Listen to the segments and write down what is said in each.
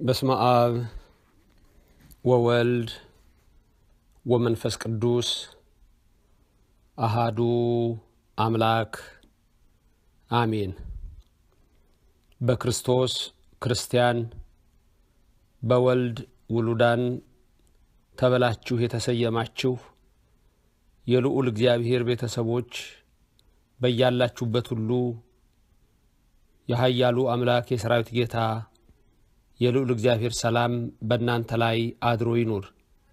በስመ አብ ወወልድ ወመንፈስ ቅዱስ አሃዱ አምላክ አሜን። በክርስቶስ ክርስቲያን በወልድ ውሉዳን ተብላችሁ የተሰየማችሁ የልዑል እግዚአብሔር ቤተሰቦች በያላችሁበት ሁሉ የኃያሉ አምላክ የሰራዊት ጌታ የልዑል እግዚአብሔር ሰላም በእናንተ ላይ አድሮ ይኑር።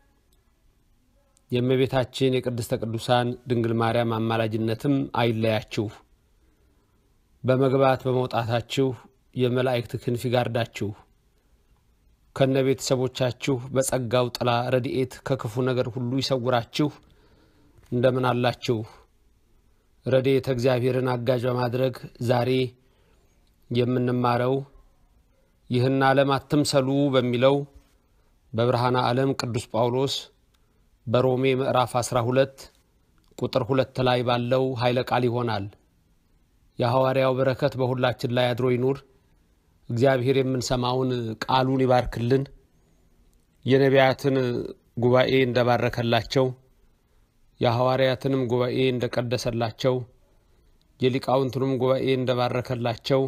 የእመቤታችን የቅድስተ ቅዱሳን ድንግል ማርያም አማላጅነትም አይለያችሁ። በመግባት በመውጣታችሁ የመላእክት ክንፍ ይጋርዳችሁ። ከነ ቤተሰቦቻችሁ በጸጋው ጥላ ረድኤት ከክፉ ነገር ሁሉ ይሰውራችሁ። እንደምን አላችሁ? ረድኤተ እግዚአብሔርን አጋዥ በማድረግ ዛሬ የምንማረው ይህን ዓለም አትምሰሉ በሚለው በብርሃነ ዓለም ቅዱስ ጳውሎስ በሮሜ ምዕራፍ 12 ቁጥር ሁለት ላይ ባለው ኃይለ ቃል ይሆናል። የሐዋርያው በረከት በሁላችን ላይ አድሮ ይኑር። እግዚአብሔር የምንሰማውን ቃሉን ይባርክልን። የነቢያትን ጉባኤ እንደባረከላቸው የሐዋርያትንም ጉባኤ እንደቀደሰላቸው የሊቃውንቱንም ጉባኤ እንደባረከላቸው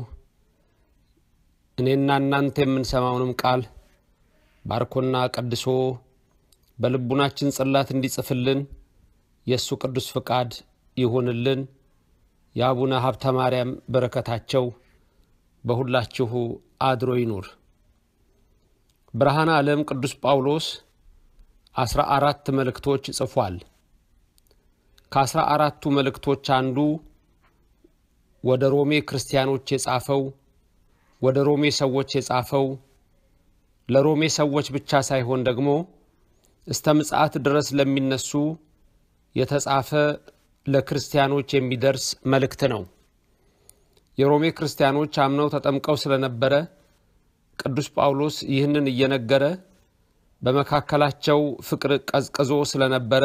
እኔና እናንተ የምንሰማውንም ቃል ባርኮና ቀድሶ በልቡናችን ጽላት እንዲጽፍልን የእሱ ቅዱስ ፍቃድ ይሁንልን። የአቡነ ሀብተ ማርያም በረከታቸው በሁላችሁ አድሮ ይኑር። ብርሃነ ዓለም ቅዱስ ጳውሎስ አስራ አራት መልእክቶች ጽፏል። ከአስራ አራቱ መልእክቶች አንዱ ወደ ሮሜ ክርስቲያኖች የጻፈው ወደ ሮሜ ሰዎች የጻፈው ለሮሜ ሰዎች ብቻ ሳይሆን ደግሞ እስተ ምጽአት ድረስ ለሚነሱ የተጻፈ ለክርስቲያኖች የሚደርስ መልእክት ነው። የሮሜ ክርስቲያኖች አምነው ተጠምቀው ስለነበረ ቅዱስ ጳውሎስ ይህንን እየነገረ በመካከላቸው ፍቅር ቀዝቅዞ ስለነበረ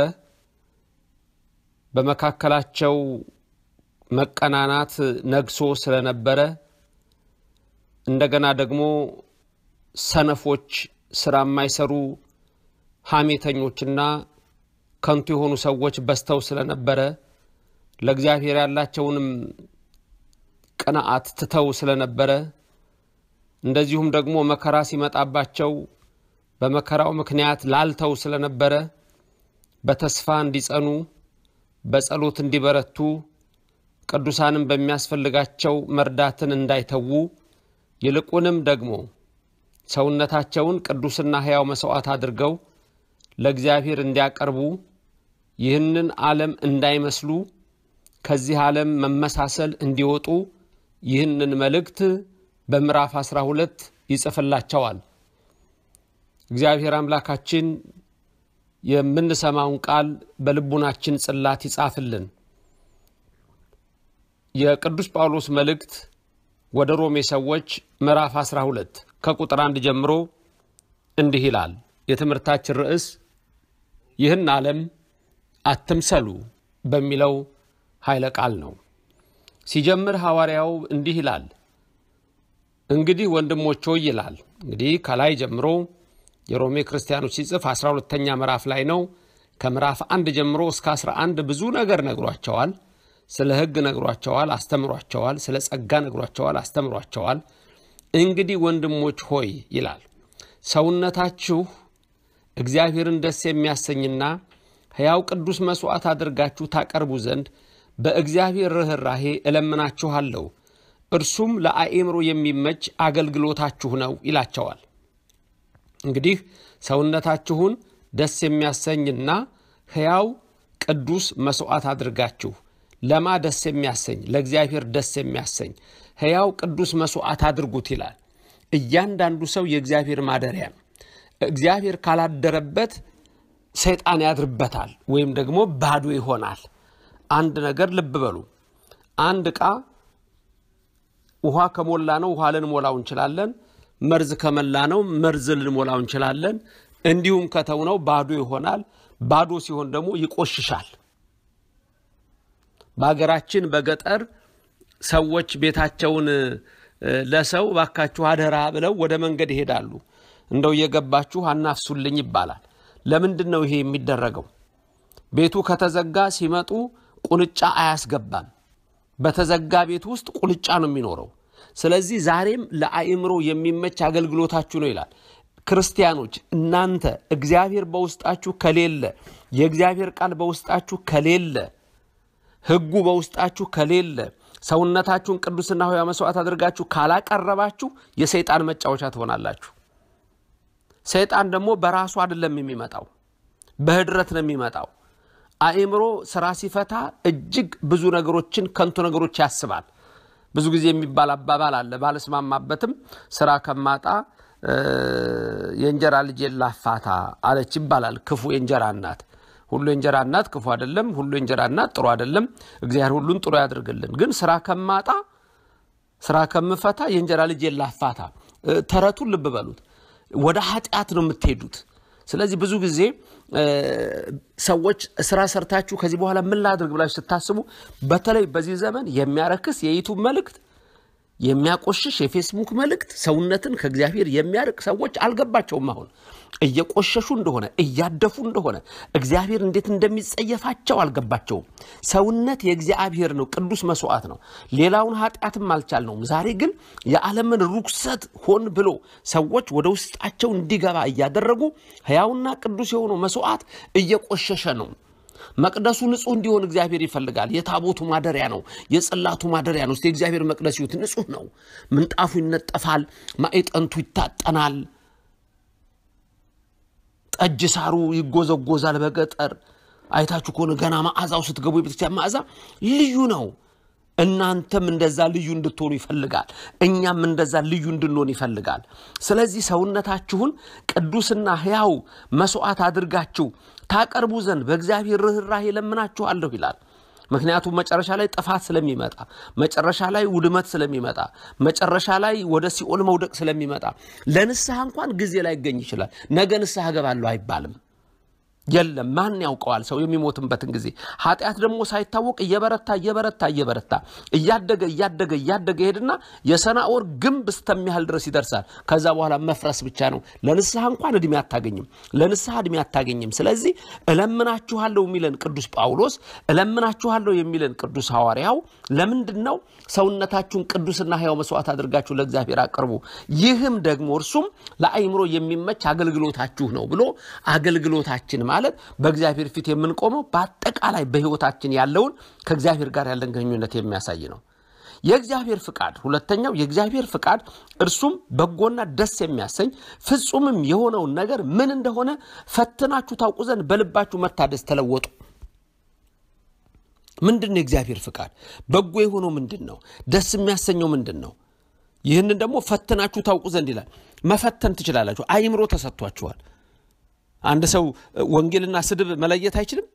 በመካከላቸው መቀናናት ነግሶ ስለነበረ እንደገና ደግሞ ሰነፎች፣ ስራ የማይሰሩ ሐሜተኞችና ከንቱ የሆኑ ሰዎች በዝተው ስለነበረ ለእግዚአብሔር ያላቸውንም ቅንዓት ትተው ስለነበረ እንደዚሁም ደግሞ መከራ ሲመጣባቸው በመከራው ምክንያት ላልተው ስለነበረ በተስፋ እንዲጸኑ በጸሎት እንዲበረቱ ቅዱሳንም በሚያስፈልጋቸው መርዳትን እንዳይተዉ ይልቁንም ደግሞ ሰውነታቸውን ቅዱስና ሕያው መሥዋዕት አድርገው ለእግዚአብሔር እንዲያቀርቡ ይህንን ዓለም እንዳይመስሉ ከዚህ ዓለም መመሳሰል እንዲወጡ ይህንን መልእክት በምዕራፍ አስራ ሁለት ይጽፍላቸዋል። እግዚአብሔር አምላካችን የምንሰማውን ቃል በልቡናችን ጽላት ይጻፍልን። የቅዱስ ጳውሎስ መልእክት ወደ ሮሜ ሰዎች ምዕራፍ 12 ከቁጥር አንድ ጀምሮ እንዲህ ይላል። የትምህርታችን ርዕስ ይህን ዓለም አትምሰሉ በሚለው ኃይለ ቃል ነው። ሲጀምር ሐዋርያው እንዲህ ይላል። እንግዲህ ወንድሞች ሆይ ይላል። እንግዲህ ከላይ ጀምሮ የሮሜ ክርስቲያኖች ሲጽፍ 12ተኛ ምዕራፍ ላይ ነው። ከምዕራፍ አንድ ጀምሮ እስከ 11 ብዙ ነገር ነግሯቸዋል። ስለ ሕግ ነግሯቸዋል፣ አስተምሯቸዋል። ስለ ጸጋ ነግሯቸዋል፣ አስተምሯቸዋል። እንግዲህ ወንድሞች ሆይ ይላል ሰውነታችሁ እግዚአብሔርን ደስ የሚያሰኝና ሕያው ቅዱስ መሥዋዕት አድርጋችሁ ታቀርቡ ዘንድ በእግዚአብሔር ርኅራሄ እለምናችኋለሁ፣ እርሱም ለአእምሮ የሚመች አገልግሎታችሁ ነው ይላቸዋል። እንግዲህ ሰውነታችሁን ደስ የሚያሰኝና ሕያው ቅዱስ መሥዋዕት አድርጋችሁ ለማ ደስ የሚያሰኝ ለእግዚአብሔር ደስ የሚያሰኝ ሕያው ቅዱስ መሥዋዕት አድርጉት ይላል። እያንዳንዱ ሰው የእግዚአብሔር ማደሪያ ነው። እግዚአብሔር ካላደረበት ሰይጣን ያድርበታል ወይም ደግሞ ባዶ ይሆናል። አንድ ነገር ልብ በሉ። አንድ ዕቃ ውሃ ከሞላ ነው ውሃ ልንሞላው እንችላለን። መርዝ ከመላ ነው መርዝ ልንሞላው እንችላለን። እንዲሁም ከተው ነው ባዶ ይሆናል። ባዶ ሲሆን ደግሞ ይቆሽሻል። በሀገራችን በገጠር ሰዎች ቤታቸውን ለሰው ባካችሁ አደራ ብለው ወደ መንገድ ይሄዳሉ። እንደው እየገባችሁ አናፍሱልኝ ይባላል። ለምንድን ነው ይሄ የሚደረገው? ቤቱ ከተዘጋ ሲመጡ ቁንጫ አያስገባም። በተዘጋ ቤት ውስጥ ቁንጫ ነው የሚኖረው። ስለዚህ ዛሬም ለአእምሮ የሚመች አገልግሎታችሁ ነው ይላል። ክርስቲያኖች እናንተ እግዚአብሔር በውስጣችሁ ከሌለ፣ የእግዚአብሔር ቃል በውስጣችሁ ከሌለ፣ ሕጉ በውስጣችሁ ከሌለ፣ ሰውነታችሁን ቅዱስና ሕያው መስዋዕት አድርጋችሁ ካላቀረባችሁ የሰይጣን መጫወቻ ትሆናላችሁ። ሰይጣን ደግሞ በራሱ አይደለም የሚመጣው፣ በህድረት ነው የሚመጣው። አእምሮ ስራ ሲፈታ እጅግ ብዙ ነገሮችን ከንቱ ነገሮች ያስባል። ብዙ ጊዜ የሚባል አባባል አለ፣ ባልስማማበትም ስራ ከማጣ የእንጀራ ልጄን ላፋታ አለች ይባላል። ክፉ የእንጀራ እናት ሁሉ የእንጀራ እናት ክፉ አይደለም፣ ሁሉ የእንጀራ እናት ጥሩ አይደለም። እግዚአብሔር ሁሉን ጥሩ ያድርግልን። ግን ስራ ከማጣ ስራ ከምፈታ የእንጀራ ልጄን ላፋታ። ተረቱን ልብ በሉት። ወደ ኃጢአት ነው የምትሄዱት። ስለዚህ ብዙ ጊዜ ሰዎች ስራ ሰርታችሁ ከዚህ በኋላ ምን ላድርግ ብላችሁ ስታስቡ፣ በተለይ በዚህ ዘመን የሚያረክስ የዩቱብ መልእክት፣ የሚያቆሽሽ የፌስቡክ መልእክት ሰውነትን ከእግዚአብሔር የሚያርቅ ሰዎች አልገባቸውም። አሁን እየቆሸሹ እንደሆነ እያደፉ እንደሆነ እግዚአብሔር እንዴት እንደሚጸየፋቸው አልገባቸውም። ሰውነት የእግዚአብሔር ነው፣ ቅዱስ መስዋዕት ነው። ሌላውን ኃጢአትም አልቻልነውም። ዛሬ ግን የዓለምን ርኩሰት ሆን ብሎ ሰዎች ወደ ውስጣቸው እንዲገባ እያደረጉ ሕያውና ቅዱስ የሆነው መስዋዕት እየቆሸሸ ነው። መቅደሱ ንጹህ እንዲሆን እግዚአብሔር ይፈልጋል። የታቦቱ ማደሪያ ነው፣ የጽላቱ ማደሪያ ነው። እስቲ የእግዚአብሔር መቅደስ ይሁት ንጹህ ነው። ምንጣፉ ይነጠፋል፣ ማዕጠንቱ ይታጠናል፣ ጠጅ ሳሩ ይጎዘጎዛል። በገጠር አይታችሁ ከሆነ ገና መዓዛው ስትገቡ የቤተክርስቲያን መዓዛ ልዩ ነው። እናንተም እንደዛ ልዩ እንድትሆኑ ይፈልጋል። እኛም እንደዛ ልዩ እንድንሆን ይፈልጋል። ስለዚህ ሰውነታችሁን ቅዱስና ሕያው መስዋዕት አድርጋችሁ ታቀርቡ ዘንድ በእግዚአብሔር ርኅራኄ ለምናችኋለሁ ይላል። ምክንያቱም መጨረሻ ላይ ጥፋት ስለሚመጣ፣ መጨረሻ ላይ ውድመት ስለሚመጣ፣ መጨረሻ ላይ ወደ ሲኦል መውደቅ ስለሚመጣ ለንስሐ እንኳን ጊዜ ላይገኝ ይችላል። ነገ ንስሐ እገባለሁ አይባልም። የለም ማን ያውቀዋል? ሰው የሚሞትበትን ጊዜ። ኃጢአት ደግሞ ሳይታወቅ እየበረታ እየበረታ እየበረታ እያደገ እያደገ እያደገ ሄድና የሰናዖር ግንብ እስተሚያህል ድረስ ይደርሳል። ከዛ በኋላ መፍረስ ብቻ ነው። ለንስሐ እንኳን እድሜ አታገኝም። ለንስሐ እድሜ አታገኝም። ስለዚህ እለምናችኋለሁ የሚለን ቅዱስ ጳውሎስ፣ እለምናችኋለሁ የሚለን ቅዱስ ሐዋርያው ለምንድን ነው? ሰውነታችሁን ቅዱስና ሕያው መስዋዕት አድርጋችሁ ለእግዚአብሔር አቅርቡ፣ ይህም ደግሞ እርሱም ለአእምሮ የሚመች አገልግሎታችሁ ነው ብሎ አገልግሎታችን ማለት በእግዚአብሔር ፊት የምንቆመው በአጠቃላይ በሕይወታችን ያለውን ከእግዚአብሔር ጋር ያለን ግንኙነት የሚያሳይ ነው። የእግዚአብሔር ፍቃድ ሁለተኛው የእግዚአብሔር ፍቃድ እርሱም በጎና ደስ የሚያሰኝ ፍጹምም የሆነውን ነገር ምን እንደሆነ ፈትናችሁ ታውቁ ዘንድ በልባችሁ መታደስ ተለወጡ። ምንድን ነው የእግዚአብሔር ፍቃድ? በጎ የሆነው ምንድን ነው? ደስ የሚያሰኘው ምንድን ነው? ይህንን ደግሞ ፈትናችሁ ታውቁ ዘንድ ይላል። መፈተን ትችላላችሁ። አእምሮ ተሰጥቷችኋል። አንድ ሰው ወንጌልና ስድብ መለየት አይችልም።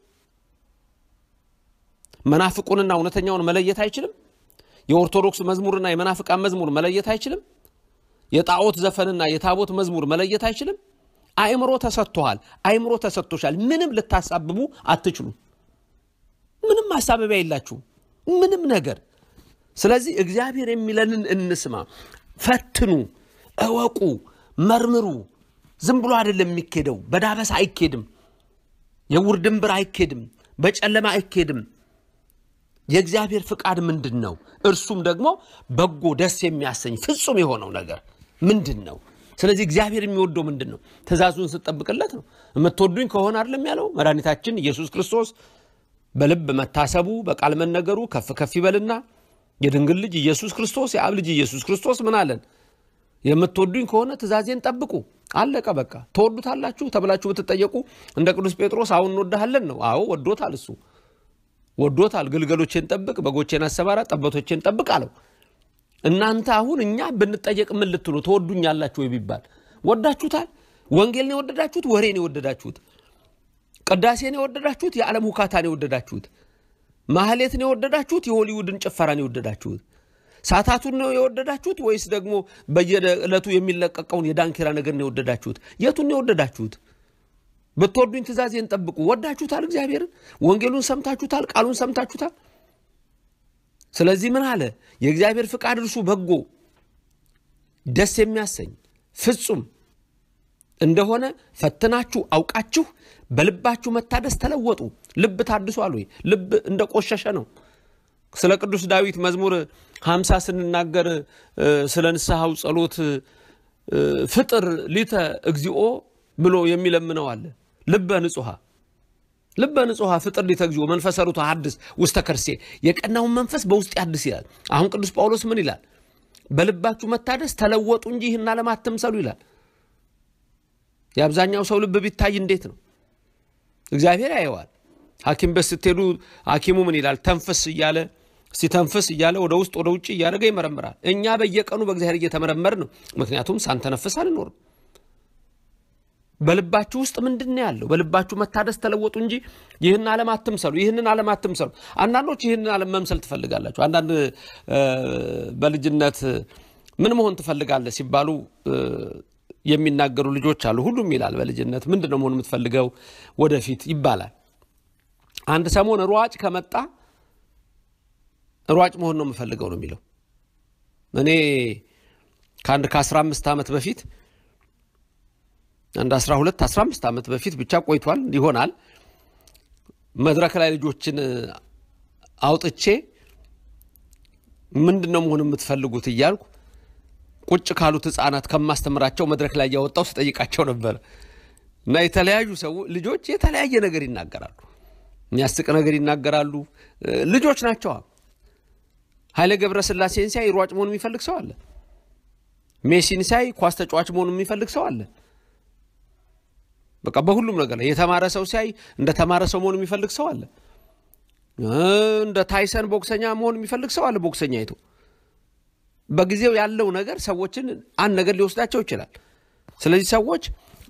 መናፍቁንና እውነተኛውን መለየት አይችልም። የኦርቶዶክስ መዝሙርና የመናፍቃን መዝሙር መለየት አይችልም። የጣዖት ዘፈንና የታቦት መዝሙር መለየት አይችልም። አእምሮ ተሰጥቶሃል። አእምሮ ተሰጥቶሻል። ምንም ልታሳብቡ አትችሉም። ምንም ማሳበቢያ የላችሁም። ምንም ነገር። ስለዚህ እግዚአብሔር የሚለንን እንስማ። ፈትኑ፣ እወቁ፣ መርምሩ። ዝም ብሎ አይደለም የሚኬደው። በዳበሳ አይኬድም። የውር ድንብር አይኬድም። በጨለማ አይኬድም። የእግዚአብሔር ፍቃድ ምንድን ነው? እርሱም ደግሞ በጎ ደስ የሚያሰኝ ፍጹም የሆነው ነገር ምንድን ነው? ስለዚህ እግዚአብሔር የሚወደው ምንድን ነው? ትእዛዙን ስጠብቅለት ነው። የምትወዱኝ ከሆነ አይደለም ያለው መድኃኒታችን ኢየሱስ ክርስቶስ በልብ መታሰቡ በቃል መነገሩ ከፍ ከፍ ይበልና የድንግል ልጅ ኢየሱስ ክርስቶስ የአብ ልጅ ኢየሱስ ክርስቶስ ምን አለን? የምትወዱኝ ከሆነ ትእዛዜን ጠብቁ። አለቀ በቃ። ትወዱታላችሁ ተብላችሁ ብትጠየቁ እንደ ቅዱስ ጴጥሮስ አሁን እንወድሃለን ነው። አዎ ወዶታል፣ እሱ ወዶታል። ግልገሎቼን ጠብቅ፣ በጎቼን አሰማራ፣ ጠቦቶቼን ጠብቅ አለው። እናንተ አሁን እኛ ብንጠየቅ ምን ልትሉ ትወዱኛላችሁ ወይ ቢባል ወዳችሁታል? ወንጌልን የወደዳችሁት? ወሬን የወደዳችሁት? ቅዳሴን የወደዳችሁት? የዓለም ሁካታን የወደዳችሁት? ማህሌትን የወደዳችሁት? የሆሊውድን ጭፈራን የወደዳችሁት? ሳታቱን ነው የወደዳችሁት ወይስ ደግሞ በየዕለቱ የሚለቀቀውን የዳንኪራ ነገር ነው የወደዳችሁት? የቱን ነው የወደዳችሁት? ብትወዱኝ ትእዛዜን ጠብቁ። ወዳችሁታል? እግዚአብሔርን ወንጌሉን ሰምታችሁታል? ቃሉን ሰምታችሁታል? ስለዚህ ምን አለ? የእግዚአብሔር ፍቃድ እርሱ በጎ ደስ የሚያሰኝ ፍጹም እንደሆነ ፈትናችሁ አውቃችሁ በልባችሁ መታደስ ተለወጡ። ልብ ታድሷል ወይ? ልብ እንደ ቆሸሸ ነው። ስለ ቅዱስ ዳዊት መዝሙር ሀምሳ ስንናገር ስለ ንስሐው ጸሎት ፍጥር ሊተ እግዚኦ ብሎ የሚለምነው አለ። ልበ ንጹሐ ልበ ንጹሐ ፍጥር ሊተ እግዚኦ መንፈሰ ርቱዕ ሐድስ ውስተ ከርሴ የቀናውን መንፈስ በውስጥ ያድስ ይላል። አሁን ቅዱስ ጳውሎስ ምን ይላል? በልባችሁ መታደስ ተለወጡ እንጂ ይህን ዓለም አትምሰሉ ይላል። የአብዛኛው ሰው ልብ ቢታይ እንዴት ነው? እግዚአብሔር ያየዋል። ሐኪም ቤት ስትሄዱ ሐኪሙ ምን ይላል? ተንፍስ እያለ ሲተንፍስ እያለ ወደ ውስጥ ወደ ውጭ እያደረገ ይመረምራል። እኛ በየቀኑ በእግዚአብሔር እየተመረመር ነው። ምክንያቱም ሳንተነፍስ አንኖርም። በልባችሁ ውስጥ ምንድን ነው ያለው? በልባችሁ መታደስ ተለወጡ እንጂ ይህን ዓለም አትምሰሉ፣ ይህንን ዓለም አትምሰሉ። አንዳንዶች ይህንን ዓለም መምሰል ትፈልጋላችሁ። አንዳንድ በልጅነት ምን መሆን ትፈልጋለህ ሲባሉ የሚናገሩ ልጆች አሉ። ሁሉም ይላል በልጅነት ምንድን ነው መሆን የምትፈልገው ወደፊት ይባላል። አንድ ሰሞን ሯጭ ከመጣ ሯጭ መሆን ነው የምፈልገው ነው የሚለው። እኔ ከአንድ ከአስራ አምስት ዓመት በፊት አንድ አስራ ሁለት አስራ አምስት ዓመት በፊት ብቻ ቆይቷል ይሆናል መድረክ ላይ ልጆችን አውጥቼ ምንድን ነው መሆን የምትፈልጉት እያልኩ ቁጭ ካሉት ሕፃናት ከማስተምራቸው መድረክ ላይ እያወጣው ስጠይቃቸው ነበር። እና የተለያዩ ሰው ልጆች የተለያየ ነገር ይናገራሉ። የሚያስቅ ነገር ይናገራሉ። ልጆች ናቸዋ። ኃይሌ ገብረስላሴን ሲያይ ሯጭ መሆን የሚፈልግ ሰው አለ። ሜሲን ሲያይ ኳስ ተጫዋች መሆን የሚፈልግ ሰው አለ። በቃ በሁሉም ነገር ላይ የተማረ ሰው ሲያይ እንደ ተማረ ሰው መሆን የሚፈልግ ሰው አለ። እንደ ታይሰን ቦክሰኛ መሆን የሚፈልግ ሰው አለ። ቦክሰኛ አይቶ በጊዜው ያለው ነገር ሰዎችን አንድ ነገር ሊወስዳቸው ይችላል። ስለዚህ ሰዎች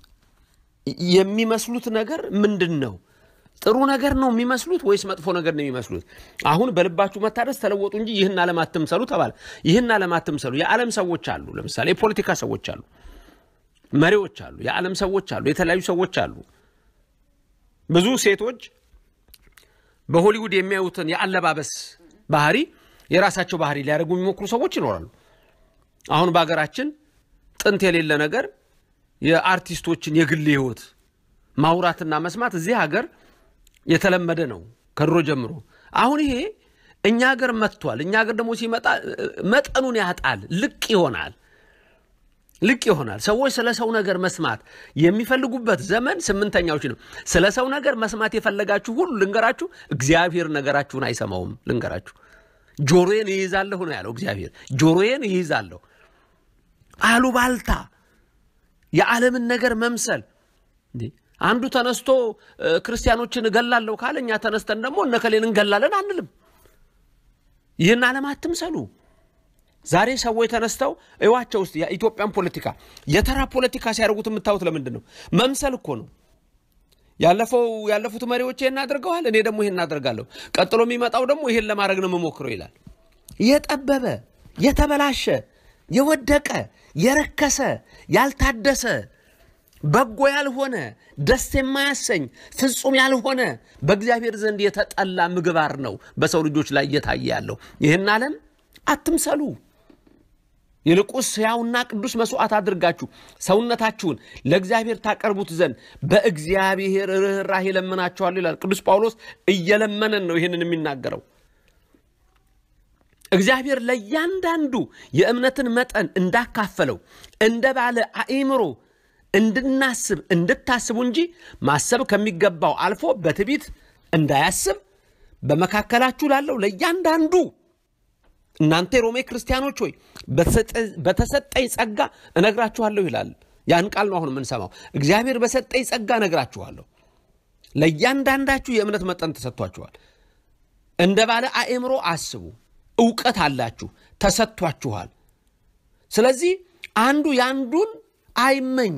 የሚመስሉት ነገር ምንድን ነው? ጥሩ ነገር ነው የሚመስሉት ወይስ መጥፎ ነገር ነው የሚመስሉት? አሁን በልባችሁ መታደስ ተለወጡ እንጂ ይህን ዓለም አትምሰሉ ተባለ። ይህን ዓለም አትምሰሉ። የዓለም ሰዎች አሉ። ለምሳሌ የፖለቲካ ሰዎች አሉ፣ መሪዎች አሉ፣ የዓለም ሰዎች አሉ፣ የተለያዩ ሰዎች አሉ። ብዙ ሴቶች በሆሊውድ የሚያዩትን የአለባበስ ባህሪ የራሳቸው ባህሪ ሊያደርጉ የሚሞክሩ ሰዎች ይኖራሉ። አሁን በሀገራችን ጥንት የሌለ ነገር የአርቲስቶችን የግል ሕይወት ማውራትና መስማት እዚህ ሀገር የተለመደ ነው ከድሮ ጀምሮ። አሁን ይሄ እኛ ሀገር መጥቷል። እኛ ሀገር ደግሞ ሲመጣ መጠኑን ያጣል፣ ልቅ ይሆናል፣ ልቅ ይሆናል። ሰዎች ስለ ሰው ነገር መስማት የሚፈልጉበት ዘመን ስምንተኛዎች ነው። ስለ ሰው ነገር መስማት የፈለጋችሁ ሁሉ ልንገራችሁ፣ እግዚአብሔር ነገራችሁን አይሰማውም። ልንገራችሁ ጆሮዬን ይይዛለሁ ነው ያለው እግዚአብሔር። ጆሮዬን ይይዛለሁ። አሉባልታ፣ የዓለምን ነገር መምሰል። አንዱ ተነስቶ ክርስቲያኖችን እገላለሁ ካለ እኛ ተነስተን ደግሞ እነከሌን እንገላለን አንልም። ይህን ዓለም አትምሰሉ። ዛሬ ሰዎች ተነስተው እዋቸው ውስጥ የኢትዮጵያን ፖለቲካ የተራ ፖለቲካ ሲያደርጉት የምታዩት ለምንድን ነው? መምሰል እኮ ነው። ያለፈው ያለፉት መሪዎች ይሄን አድርገዋል፣ እኔ ደግሞ ይሄን አደርጋለሁ፣ ቀጥሎ የሚመጣው ደግሞ ይሄን ለማድረግ ነው የምሞክረው ይላል። የጠበበ የተበላሸ የወደቀ የረከሰ ያልታደሰ በጎ ያልሆነ ደስ የማያሰኝ ፍጹም ያልሆነ በእግዚአብሔር ዘንድ የተጠላ ምግባር ነው በሰው ልጆች ላይ እየታየ ያለው። ይህን ዓለም አትምሰሉ። ይልቁስ ሕያውና ቅዱስ መስዋዕት አድርጋችሁ ሰውነታችሁን ለእግዚአብሔር ታቀርቡት ዘንድ በእግዚአብሔር ርኅራኄ ለምናችኋለሁ ይላል ቅዱስ ጳውሎስ። እየለመነን ነው ይህንን የሚናገረው። እግዚአብሔር ለእያንዳንዱ የእምነትን መጠን እንዳካፈለው እንደ ባለ አእምሮ እንድናስብ እንድታስቡ እንጂ ማሰብ ከሚገባው አልፎ በትዕቢት እንዳያስብ በመካከላችሁ ላለው ለእያንዳንዱ እናንተ የሮሜ ክርስቲያኖች ሆይ በተሰጠኝ ጸጋ እነግራችኋለሁ ይላል። ያን ቃል ነው አሁን የምንሰማው። እግዚአብሔር በሰጠኝ ጸጋ እነግራችኋለሁ። ለእያንዳንዳችሁ የእምነት መጠን ተሰጥቷችኋል። እንደ ባለ አእምሮ አስቡ። እውቀት አላችሁ፣ ተሰጥቷችኋል። ስለዚህ አንዱ የአንዱን አይመኝ፣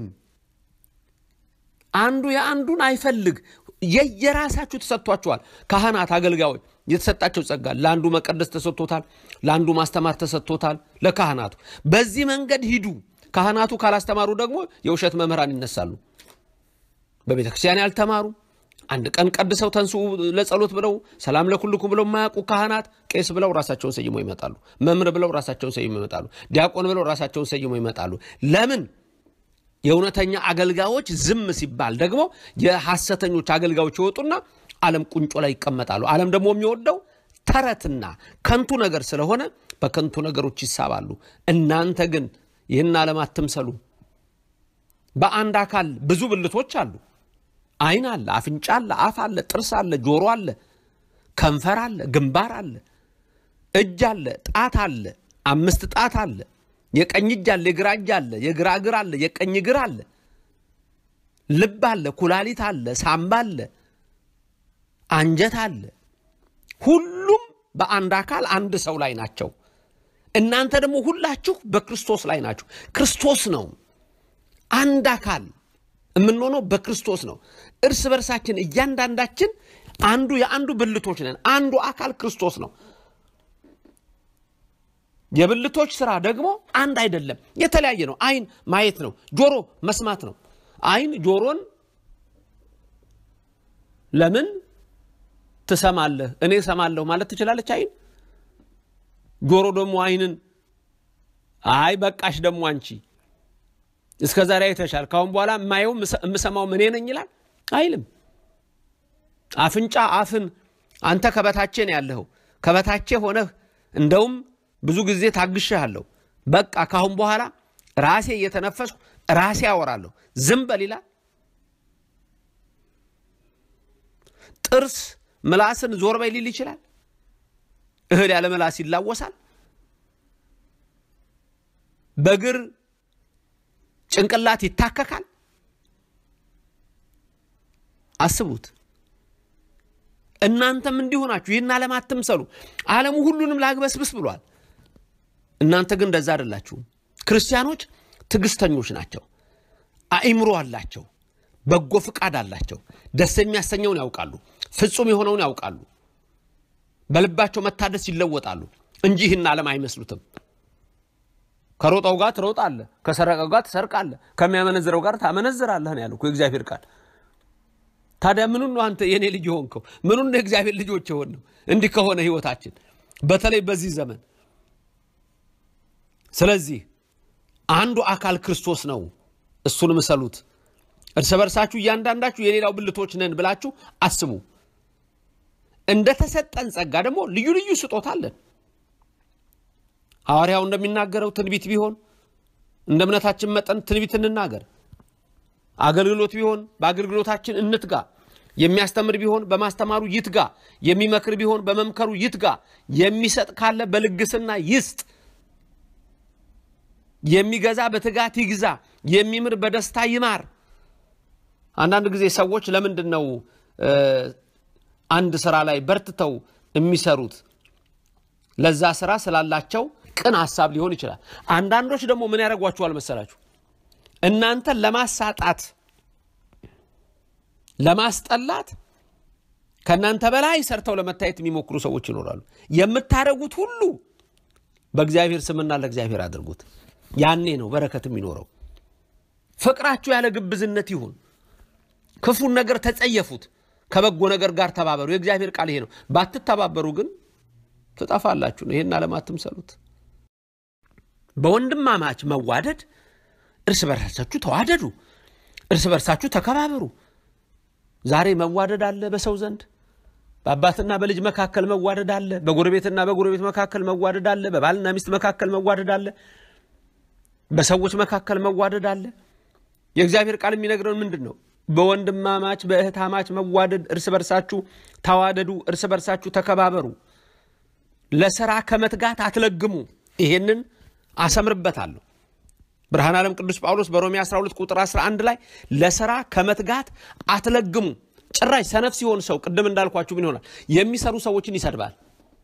አንዱ የአንዱን አይፈልግ። የየራሳችሁ ተሰጥቷችኋል። ካህናት፣ አገልጋዮች የተሰጣቸው ጸጋ ለአንዱ መቀደስ ተሰጥቶታል፣ ለአንዱ ማስተማር ተሰጥቶታል። ለካህናቱ በዚህ መንገድ ሂዱ። ካህናቱ ካላስተማሩ ደግሞ የውሸት መምህራን ይነሳሉ። በቤተ ክርስቲያን ያልተማሩ አንድ ቀን ቀድሰው ተንሱ ለጸሎት ብለው ሰላም ለኩልኩም ብለው የማያውቁ ካህናት ቄስ ብለው ራሳቸውን ሰይሞ ይመጣሉ። መምህር ብለው ራሳቸውን ሰይሞ ይመጣሉ። ዲያቆን ብለው ራሳቸውን ሰይሞ ይመጣሉ። ለምን? የእውነተኛ አገልጋዮች ዝም ሲባል ደግሞ የሐሰተኞች አገልጋዮች ይወጡና ዓለም ቁንጮ ላይ ይቀመጣሉ። ዓለም ደግሞ የሚወደው ተረትና ከንቱ ነገር ስለሆነ በከንቱ ነገሮች ይሳባሉ። እናንተ ግን ይህን ዓለም አትምሰሉ። በአንድ አካል ብዙ ብልቶች አሉ። ዓይን አለ፣ አፍንጫ አለ፣ አፍ አለ፣ ጥርስ አለ፣ ጆሮ አለ፣ ከንፈር አለ፣ ግንባር አለ፣ እጅ አለ፣ ጣት አለ፣ አምስት ጣት አለ፣ የቀኝ እጅ አለ፣ የግራ እጅ አለ፣ የግራ እግር አለ፣ የቀኝ እግር አለ፣ ልብ አለ፣ ኩላሊት አለ፣ ሳምባ አለ፣ አንጀት አለ። ሁሉም በአንድ አካል አንድ ሰው ላይ ናቸው። እናንተ ደግሞ ሁላችሁ በክርስቶስ ላይ ናችሁ። ክርስቶስ ነው አንድ አካል የምንሆነው በክርስቶስ ነው። እርስ በርሳችን እያንዳንዳችን አንዱ የአንዱ ብልቶች ነን። አንዱ አካል ክርስቶስ ነው። የብልቶች ስራ ደግሞ አንድ አይደለም፣ የተለያየ ነው። ዓይን ማየት ነው። ጆሮ መስማት ነው። ዓይን ጆሮን ለምን ትሰማለህ? እኔ እሰማለሁ ማለት ትችላለች ዓይን። ጆሮ ደግሞ ዓይንን አይ በቃሽ ደግሞ አንቺ እስከ ዛሬ አይተሻል፣ ካሁን በኋላ የማየው የምሰማው እኔ ነኝ ይላል አይልም። አፍንጫ አፍን አንተ ከበታቼ ነው ያለኸው፣ ከበታቼ ሆነህ እንደውም ብዙ ጊዜ ታግሼሃለሁ፣ በቃ ካሁን በኋላ ራሴ እየተነፈስኩ ራሴ አወራለሁ፣ ዝም በል ይላል። ጥርስ ምላስን ዞር በይ ሊል ይችላል። እህል ያለ ምላስ ይላወሳል። በእግር ጭንቅላት ይታከካል። አስቡት። እናንተም እንዲሁ ናችሁ። ይህን ዓለም አትምሰሉ። ዓለሙ ሁሉንም ላግበስብስ ብሏል። እናንተ ግን እንደዛ አይደላችሁም። ክርስቲያኖች ትዕግስተኞች ናቸው። አእምሮ አላቸው። በጎ ፍቃድ አላቸው። ደስ የሚያሰኘውን ያውቃሉ። ፍጹም የሆነውን ያውቃሉ። በልባቸው መታደስ ይለወጣሉ እንጂ ይህን ዓለም አይመስሉትም። ከሮጠው ጋር ትሮጣለህ፣ ከሰረቀው ጋር ትሰርቃለህ፣ ከሚያመነዝረው ጋር ታመነዝራለህ ነው ያለው እኮ የእግዚአብሔር ቃል። ታዲያ ምኑን ነው አንተ የኔ ልጅ የሆንከው? ምኑን ነው የእግዚአብሔር ልጆች የሆን ነው? እንዲህ ከሆነ ህይወታችን በተለይ በዚህ ዘመን። ስለዚህ አንዱ አካል ክርስቶስ ነው፣ እሱን ምሰሉት። እርስ በርሳችሁ እያንዳንዳችሁ የሌላው ብልቶች ነን ብላችሁ አስቡ። እንደተሰጠን ጸጋ ደግሞ ልዩ ልዩ ስጦታ አለን። ሐዋርያው እንደሚናገረው ትንቢት ቢሆን እንደ እምነታችን መጠን ትንቢት እንናገር። አገልግሎት ቢሆን በአገልግሎታችን እንትጋ። የሚያስተምር ቢሆን በማስተማሩ ይትጋ። የሚመክር ቢሆን በመምከሩ ይትጋ። የሚሰጥ ካለ በልግስና ይስጥ። የሚገዛ በትጋት ይግዛ። የሚምር በደስታ ይማር። አንዳንድ ጊዜ ሰዎች ለምንድን ነው አንድ ስራ ላይ በርትተው የሚሰሩት? ለዛ ስራ ስላላቸው ቅን ሀሳብ ሊሆን ይችላል። አንዳንዶች ደግሞ ምን ያደርጓችኋል መሰላችሁ? እናንተን ለማሳጣት ለማስጠላት ከእናንተ በላይ ሰርተው ለመታየት የሚሞክሩ ሰዎች ይኖራሉ። የምታደርጉት ሁሉ በእግዚአብሔር ስምና ለእግዚአብሔር አድርጉት። ያኔ ነው በረከት የሚኖረው። ፍቅራችሁ ያለ ግብዝነት ይሁን። ክፉን ነገር ተጸየፉት፣ ከበጎ ነገር ጋር ተባበሩ። የእግዚአብሔር ቃል ይሄ ነው። ባትተባበሩ ግን ትጠፋላችሁ ነው። ይሄን ዓለም አትምሰሉት። በወንድማማች መዋደድ እርስ በርሳችሁ ተዋደዱ፣ እርስ በርሳችሁ ተከባበሩ። ዛሬ መዋደድ አለ በሰው ዘንድ በአባትና በልጅ መካከል መዋደድ አለ። በጎረቤትና በጎረቤት መካከል መዋደድ አለ። በባልና ሚስት መካከል መዋደድ አለ። በሰዎች መካከል መዋደድ አለ። የእግዚአብሔር ቃል የሚነግረን ምንድን ነው? በወንድማማች በእህታማች መዋደድ፣ እርስ በርሳችሁ ተዋደዱ፣ እርስ በርሳችሁ ተከባበሩ። ለስራ ከመትጋት አትለግሙ። ይሄንን አሰምርበታለሁ። ብርሃን ዓለም ቅዱስ ጳውሎስ በሮሜ 12 ቁጥር 11 ላይ ለስራ ከመትጋት አትለግሙ። ጭራሽ ሰነፍ ሲሆን ሰው ቅድም እንዳልኳችሁ ምን ይሆናል? የሚሰሩ ሰዎችን ይሰድባል።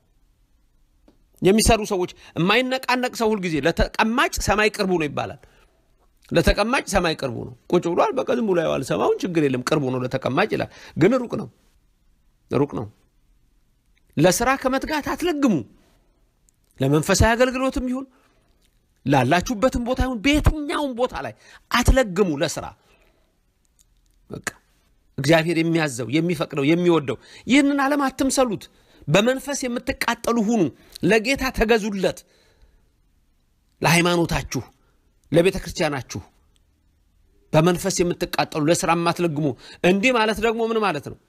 የሚሰሩ ሰዎች የማይነቃነቅ ሰው ሁልጊዜ ለተቀማጭ ሰማይ ቅርቡ ነው ይባላል። ለተቀማጭ ሰማይ ቅርቡ ነው። ቁጭ ብሏል፣ በቃ ዝም ብሎ ያዋል። ሰማዩን ችግር የለም ቅርቡ ነው ለተቀማጭ ይላል። ግን ሩቅ ነው፣ ሩቅ ነው። ለስራ ከመትጋት አትለግሙ። ለመንፈሳዊ አገልግሎትም ይሁን ላላችሁበትም ቦታ ይሁን በየትኛውም ቦታ ላይ አትለግሙ ለስራ በቃ እግዚአብሔር የሚያዘው የሚፈቅደው የሚወደው ይህንን ዓለም አትምሰሉት። በመንፈስ የምትቃጠሉ ሁኑ። ለጌታ ተገዙለት። ለሃይማኖታችሁ፣ ለቤተ ክርስቲያናችሁ በመንፈስ የምትቃጠሉ ለስራ የማትለግሙ። እንዲህ ማለት ደግሞ ምን ማለት ነው?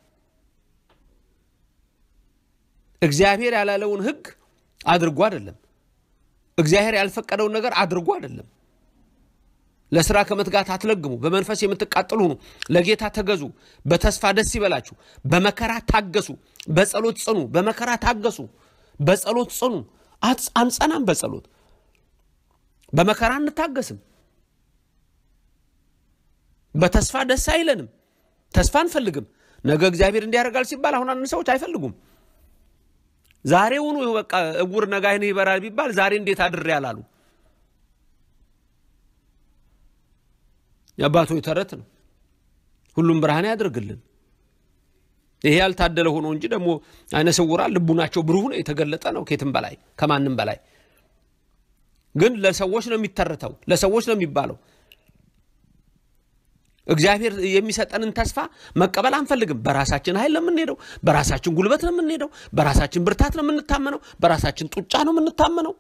እግዚአብሔር ያላለውን ሕግ አድርጎ አይደለም። እግዚአብሔር ያልፈቀደውን ነገር አድርጎ አይደለም። ለስራ ከመትጋት አትለግሙ፣ በመንፈስ የምትቃጠሉ ሁኑ፣ ለጌታ ተገዙ፣ በተስፋ ደስ ይበላችሁ፣ በመከራ ታገሱ፣ በጸሎት ጽኑ። በመከራ ታገሱ፣ በጸሎት ጽኑ። አንጸናም፣ በጸሎት በመከራ እንታገስም። በተስፋ ደስ አይለንም፣ ተስፋ አንፈልግም። ነገ እግዚአብሔር እንዲያደርጋል ሲባል አሁን አንድ ሰዎች አይፈልጉም። ዛሬውኑ በቃ እውር ነገ ዓይንህ ይበራል ቢባል ዛሬ እንዴት አድሬ ያላሉ የአባቶች ተረት ነው። ሁሉም ብርሃን ያደርግልን። ይሄ ያልታደለ ሆኖ እንጂ ደግሞ አይነ ስውራን ልቡናቸው ብሩህ ነው፣ የተገለጠ ነው ከየትም በላይ ከማንም በላይ ግን ለሰዎች ነው የሚተረተው፣ ለሰዎች ነው የሚባለው። እግዚአብሔር የሚሰጠንን ተስፋ መቀበል አንፈልግም። በራሳችን ኃይል ነው የምንሄደው፣ በራሳችን ጉልበት ነው የምንሄደው፣ በራሳችን ብርታት ነው የምንታመነው፣ በራሳችን ጡጫ ነው የምንታመነው።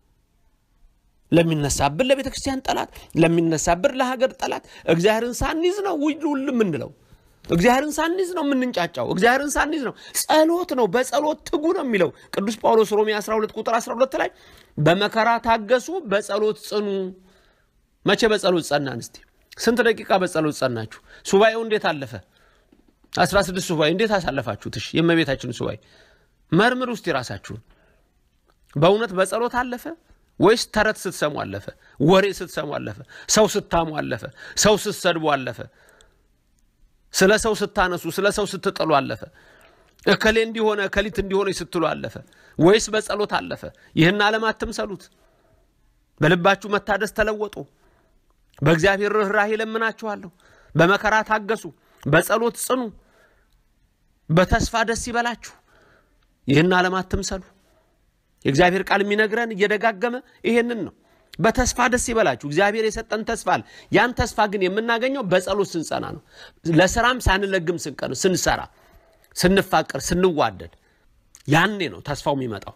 ለሚነሳብን ለቤተ ክርስቲያን ጠላት፣ ለሚነሳብን ለሀገር ጠላት እግዚአብሔርን ሳንይዝ ነው ውል ውል የምንለው። እግዚአብሔርን ሳንይዝ ነው የምንንጫጫው። እግዚአብሔርን ሳንይዝ ነው። ጸሎት ነው። በጸሎት ትጉ ነው የሚለው ቅዱስ ጳውሎስ ሮሜ 12 ቁጥር 12 ላይ በመከራ ታገሱ፣ በጸሎት ጽኑ። መቼ በጸሎት ጸናን? እስቲ ስንት ደቂቃ በጸሎት ጸናችሁ? ሱባኤው እንዴት አለፈ? 16 ሱባኤ እንዴት አሳለፋችሁት? እሺ የእመቤታችንን ሱባኤ መርምር ውስጥ የራሳችሁን በእውነት በጸሎት አለፈ ወይስ ተረት ስትሰሙ አለፈ? ወሬ ስትሰሙ አለፈ? ሰው ስታሙ አለፈ? ሰው ስትሰድቡ አለፈ? ስለ ሰው ስታነሱ፣ ስለ ሰው ስትጥሉ አለፈ? እከሌ እንዲሆነ እከሊት እንዲሆነ ስትሉ አለፈ? ወይስ በጸሎት አለፈ? ይህን ዓለም አትምሰሉት። በልባችሁ መታደስ ተለወጡ። በእግዚአብሔር ርኅራኄ ለምናችኋለሁ። በመከራ ታገሱ፣ በጸሎት ጽኑ፣ በተስፋ ደስ ይበላችሁ። ይህን ዓለም አትምሰሉ። የእግዚአብሔር ቃል የሚነግረን እየደጋገመ ይሄንን ነው። በተስፋ ደስ ይበላችሁ። እግዚአብሔር የሰጠን ተስፋ አለ። ያን ተስፋ ግን የምናገኘው በጸሎት ስንጸና ነው። ለስራም ሳንለግም ስንቀር ስንሰራ፣ ስንፋቀር፣ ስንዋደድ ያኔ ነው ተስፋው የሚመጣው።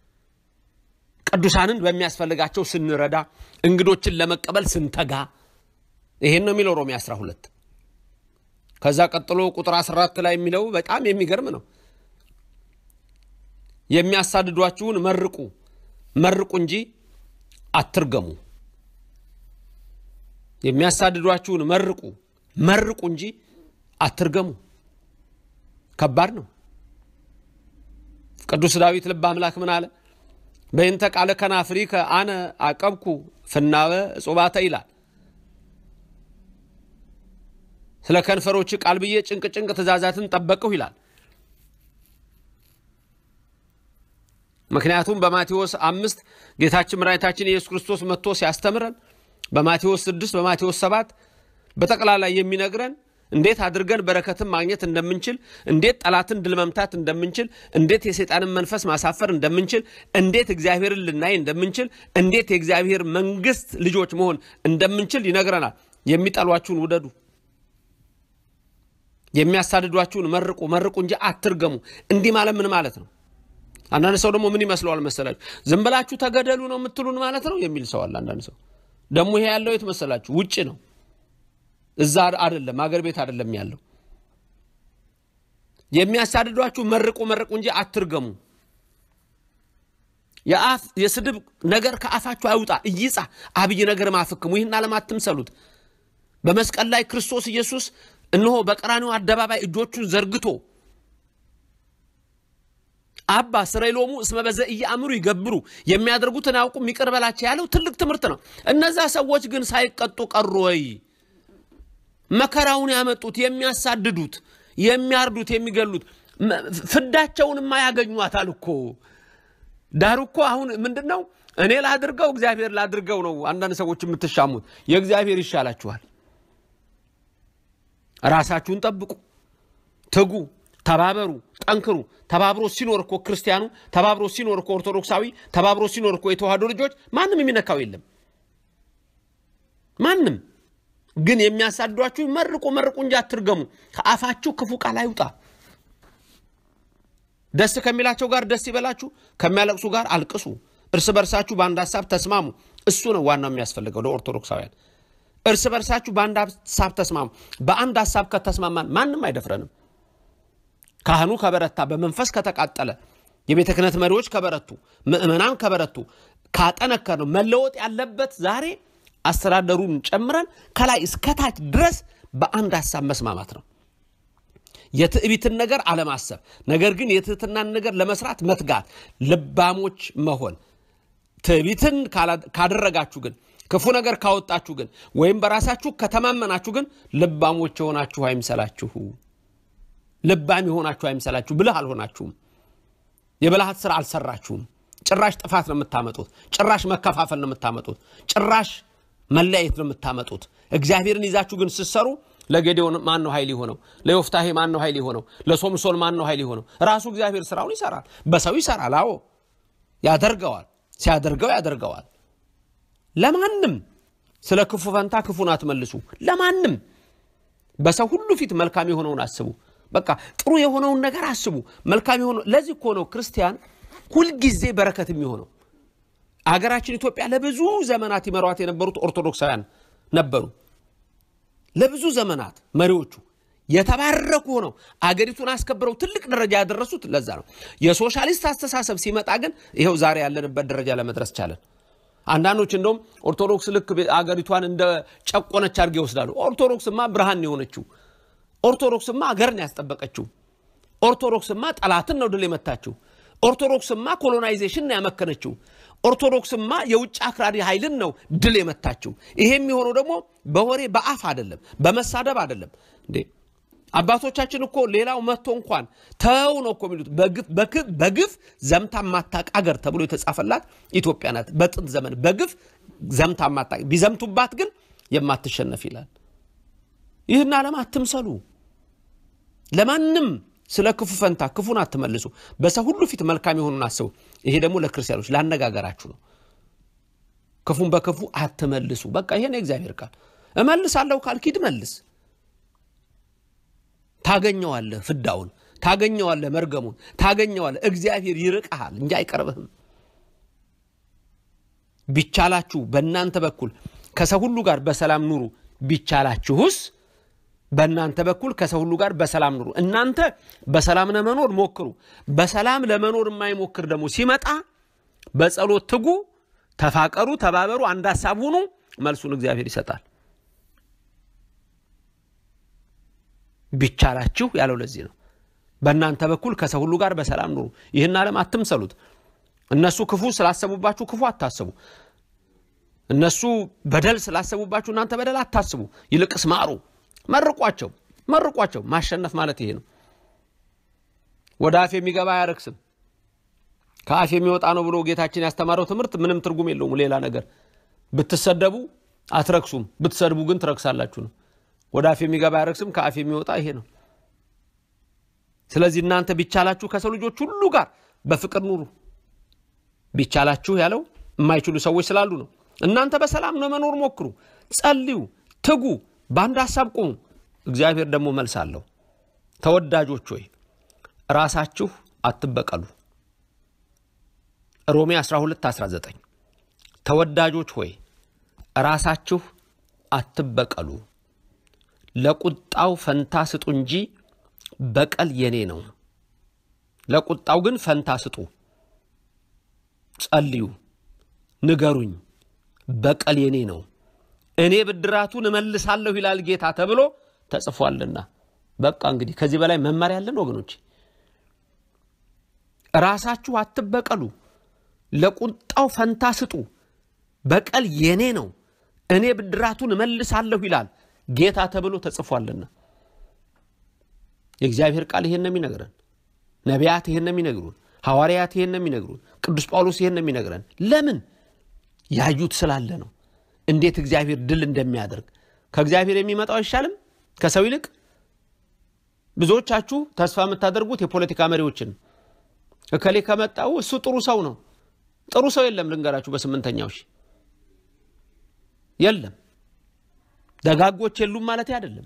ቅዱሳንን በሚያስፈልጋቸው ስንረዳ፣ እንግዶችን ለመቀበል ስንተጋ፣ ይሄን ነው የሚለው ሮሜ 12 ከዛ ቀጥሎ ቁጥር 14 ላይ የሚለው በጣም የሚገርም ነው። የሚያሳድዷችሁን መርቁ መርቁ እንጂ አትርገሙ። የሚያሳድዷችሁን መርቁ መርቁ እንጂ አትርገሙ። ከባድ ነው። ቅዱስ ዳዊት ልበ አምላክ ምን አለ? በእንተ ቃለ ከናፍሪከ አነ አቀብኩ ፍናወ እጹባተ ይላል። ስለ ከንፈሮች ቃል ብዬ ጭንቅ ጭንቅ ትእዛዛትን ጠበቅሁ ይላል። ምክንያቱም በማቴዎስ አምስት ጌታችን መድኃኒታችን ኢየሱስ ክርስቶስ መጥቶ ሲያስተምረን በማቴዎስ ስድስት በማቴዎስ ሰባት በጠቅላላ የሚነግረን እንዴት አድርገን በረከትን ማግኘት እንደምንችል፣ እንዴት ጠላትን ድል መምታት እንደምንችል፣ እንዴት የሰይጣንን መንፈስ ማሳፈር እንደምንችል፣ እንዴት እግዚአብሔርን ልናይ እንደምንችል፣ እንዴት የእግዚአብሔር መንግሥት ልጆች መሆን እንደምንችል ይነግረናል። የሚጠሏችሁን ውደዱ፣ የሚያሳድዷችሁን መርቁ መርቁ እንጂ አትርገሙ። እንዲህ ማለት ምን ማለት ነው? አንዳንድ ሰው ደግሞ ምን ይመስለዋል መሰላችሁ? ዝም ብላችሁ ተገደሉ ነው የምትሉን ማለት ነው የሚል ሰው አለ። አንዳንድ ሰው ደግሞ ይሄ ያለው የት መሰላችሁ? ውጭ ነው፣ እዛ አይደለም፣ አገር ቤት አይደለም ያለው። የሚያሳድዷችሁ መርቁ መርቁ እንጂ አትርገሙ። የአፍ የስድብ ነገር ከአፋችሁ አይውጣ፣ እይጻ አብይ ነገር ማፍክሙ። ይህን ዓለም አትምሰሉት። በመስቀል ላይ ክርስቶስ ኢየሱስ እነሆ በቀራኒው አደባባይ እጆቹን ዘርግቶ አባ ስረይሎሙ እስመ በዘ ኢየአምሩ ይገብሩ የሚያደርጉትን አያውቁም ይቅር በላቸው ያለው ትልቅ ትምህርት ነው። እነዛ ሰዎች ግን ሳይቀጡ ቀሩ ወይ? መከራውን ያመጡት የሚያሳድዱት፣ የሚያርዱት፣ የሚገሉት ፍዳቸውንማ ያገኟታል እኮ። ዳሩ እኮ አሁን ምንድን ነው እኔ ላድርገው እግዚአብሔር ላድርገው ነው አንዳንድ ሰዎች የምትሻሙት። የእግዚአብሔር ይሻላችኋል። ራሳችሁን ጠብቁ፣ ትጉ፣ ተባበሩ፣ ጠንክሩ። ተባብሮ ሲኖር እኮ ክርስቲያኑ ተባብሮ ሲኖር እኮ ኦርቶዶክሳዊ ተባብሮ ሲኖር እኮ የተዋህዶ ልጆች ማንም የሚነካው የለም። ማንም ግን የሚያሳድዷችሁ መርቁ መርቁ እንጂ አትርገሙ። ከአፋችሁ ክፉ ቃል አይውጣ። ደስ ከሚላቸው ጋር ደስ ይበላችሁ፣ ከሚያለቅሱ ጋር አልቅሱ። እርስ በርሳችሁ በአንድ ሀሳብ ተስማሙ። እሱ ነው ዋናው የሚያስፈልገው ለኦርቶዶክሳውያን። እርስ በርሳችሁ በአንድ ሀሳብ ተስማሙ። በአንድ ሀሳብ ከተስማማን ማንም አይደፍረንም። ካህኑ ከበረታ፣ በመንፈስ ከተቃጠለ፣ የቤተ ክህነት መሪዎች ከበረቱ፣ ምእመናን ከበረቱ፣ ካጠነከር ነው መለወጥ ያለበት ዛሬ አስተዳደሩን ጨምረን ከላይ እስከታች ድረስ በአንድ ሀሳብ መስማማት ነው። የትዕቢትን ነገር አለማሰብ፣ ነገር ግን የትህትናን ነገር ለመስራት መትጋት፣ ልባሞች መሆን። ትዕቢትን ካደረጋችሁ ግን ክፉ ነገር ካወጣችሁ ግን ወይም በራሳችሁ ከተማመናችሁ ግን ልባሞች የሆናችሁ አይምሰላችሁ። ልባም የሆናችሁ አይምሰላችሁ። ብልህ አልሆናችሁም። የብልሃት ስራ አልሰራችሁም። ጭራሽ ጥፋት ነው የምታመጡት። ጭራሽ መከፋፈል ነው የምታመጡት። ጭራሽ መለያየት ነው የምታመጡት። እግዚአብሔርን ይዛችሁ ግን ስትሰሩ ለጌዴዎን ማን ነው ኃይል የሆነው? ለዮፍታሄ ማን ነው ኃይል የሆነው? ለሶምሶን ማን ነው ኃይል የሆነው? ራሱ እግዚአብሔር ስራውን ይሰራል። በሰው ይሰራል። አዎ ያደርገዋል። ሲያደርገው ያደርገዋል። ለማንም ስለ ክፉ ፈንታ ክፉን አትመልሱ። ለማንም በሰው ሁሉ ፊት መልካም የሆነውን አስቡ። በቃ ጥሩ የሆነውን ነገር አስቡ። መልካም የሆነው ለዚህ እኮ ነው ክርስቲያን ሁልጊዜ በረከት የሚሆነው። አገራችን ኢትዮጵያ ለብዙ ዘመናት ይመሯት የነበሩት ኦርቶዶክሳውያን ነበሩ። ለብዙ ዘመናት መሪዎቹ የተባረኩ ሆነው አገሪቱን አስከብረው ትልቅ ደረጃ ያደረሱት ለዛ ነው። የሶሻሊስት አስተሳሰብ ሲመጣ ግን ይኸው ዛሬ ያለንበት ደረጃ ለመድረስ ቻለን። አንዳንዶች እንደውም ኦርቶዶክስ ልክ አገሪቷን እንደ ጨቆነች አድርገው ይወስዳሉ። ኦርቶዶክስማ ብርሃን የሆነችው ኦርቶዶክስማ አገርን ያስጠበቀችው ኦርቶዶክስማ ጠላትን ነው ድል የመታችው። ኦርቶዶክስማ ኮሎናይዜሽን ነው ያመከነችው። ኦርቶዶክስማ የውጭ አክራሪ ኃይልን ነው ድል የመታችው። ይሄ የሚሆነው ደግሞ በወሬ በአፍ አይደለም፣ በመሳደብ አይደለም። እንዴ አባቶቻችን እኮ ሌላው መጥቶ እንኳን ተው ነው እኮ የሚሉት። በግፍ ዘምታ ማታቅ አገር ተብሎ የተጻፈላት ኢትዮጵያ ናት። በጥንት ዘመን በግፍ ዘምታ ማታቅ፣ ቢዘምቱባት ግን የማትሸነፍ ይላል። ይህን ዓለም አትምሰሉ። ለማንም ስለ ክፉ ፈንታ ክፉን አትመልሱ። በሰው ሁሉ ፊት መልካም የሆኑን አስቡ። ይሄ ደግሞ ለክርስቲያኖች ላነጋገራችሁ ነው። ክፉን በክፉ አትመልሱ። በቃ ይሄን የእግዚአብሔር ቃል እመልሳለሁ ካልክ ሂድ መልስ። ታገኘዋለህ፣ ፍዳውን ታገኘዋለህ፣ መርገሙን ታገኘዋለህ። እግዚአብሔር ይርቅሃል እንጂ አይቀርብህም። ቢቻላችሁ በእናንተ በኩል ከሰው ሁሉ ጋር በሰላም ኑሩ። ቢቻላችሁስ በእናንተ በኩል ከሰው ሁሉ ጋር በሰላም ኑሩ። እናንተ በሰላም ለመኖር ሞክሩ። በሰላም ለመኖር የማይሞክር ደግሞ ሲመጣ በጸሎት ትጉ፣ ተፋቀሩ፣ ተባበሩ፣ አንድ ሀሳብ ሁኑ። መልሱን እግዚአብሔር ይሰጣል። ቢቻላችሁ ያለው ለዚህ ነው። በእናንተ በኩል ከሰው ሁሉ ጋር በሰላም ኑሩ። ይህን ዓለም አትምሰሉት። እነሱ ክፉ ስላሰቡባችሁ ክፉ አታስቡ። እነሱ በደል ስላሰቡባችሁ እናንተ በደል አታስቡ። ይልቅስ ማሩ፣ መርቋቸው፣ መርቋቸው። ማሸነፍ ማለት ይሄ ነው። ወደ አፍ የሚገባ አያረክስም፣ ከአፍ የሚወጣ ነው ብሎ ጌታችን ያስተማረው ትምህርት ምንም ትርጉም የለውም። ሌላ ነገር ብትሰደቡ አትረክሱም፣ ብትሰድቡ ግን ትረክሳላችሁ ነው። ወደ አፍ የሚገባ አያረክስም፣ ከአፍ የሚወጣ ይሄ ነው። ስለዚህ እናንተ ቢቻላችሁ ከሰው ልጆች ሁሉ ጋር በፍቅር ኑሩ። ቢቻላችሁ ያለው የማይችሉ ሰዎች ስላሉ ነው። እናንተ በሰላም ነው መኖር ሞክሩ፣ ጸልዩ፣ ትጉ፣ በአንድ ሀሳብ ቁሙ። እግዚአብሔር ደግሞ መልስ አለው። ተወዳጆች ሆይ ራሳችሁ አትበቀሉ። ሮሜ 12 19 ተወዳጆች ሆይ ራሳችሁ አትበቀሉ፣ ለቁጣው ፈንታ ስጡ እንጂ በቀል የኔ ነው። ለቁጣው ግን ፈንታ ስጡ። ጸልዩ፣ ንገሩኝ፣ በቀል የኔ ነው፣ እኔ ብድራቱን እመልሳለሁ ይላል ጌታ ተብሎ ተጽፏልና። በቃ እንግዲህ ከዚህ በላይ መመሪያ ያለን ወገኖች፣ ራሳችሁ አትበቀሉ፣ ለቁጣው ፈንታ ስጡ፣ በቀል የኔ ነው፣ እኔ ብድራቱን እመልሳለሁ ይላል ጌታ ተብሎ ተጽፏልና። የእግዚአብሔር ቃል ይሄን ነው የሚነግረን። ነቢያት ይሄን ነው የሚነግሩን። ሐዋርያት ይሄን ነው የሚነግሩን። ቅዱስ ጳውሎስ ይሄን ነው የሚነግረን። ለምን? ያዩት ስላለ ነው። እንዴት እግዚአብሔር ድል እንደሚያደርግ ከእግዚአብሔር የሚመጣው አይሻልም ከሰው ይልቅ? ብዙዎቻችሁ ተስፋ የምታደርጉት የፖለቲካ መሪዎችን እከሌ ከመጣው እሱ ጥሩ ሰው ነው። ጥሩ ሰው የለም። ልንገራችሁ፣ በስምንተኛው ሺህ የለም። ደጋጎች የሉም ማለት አይደለም።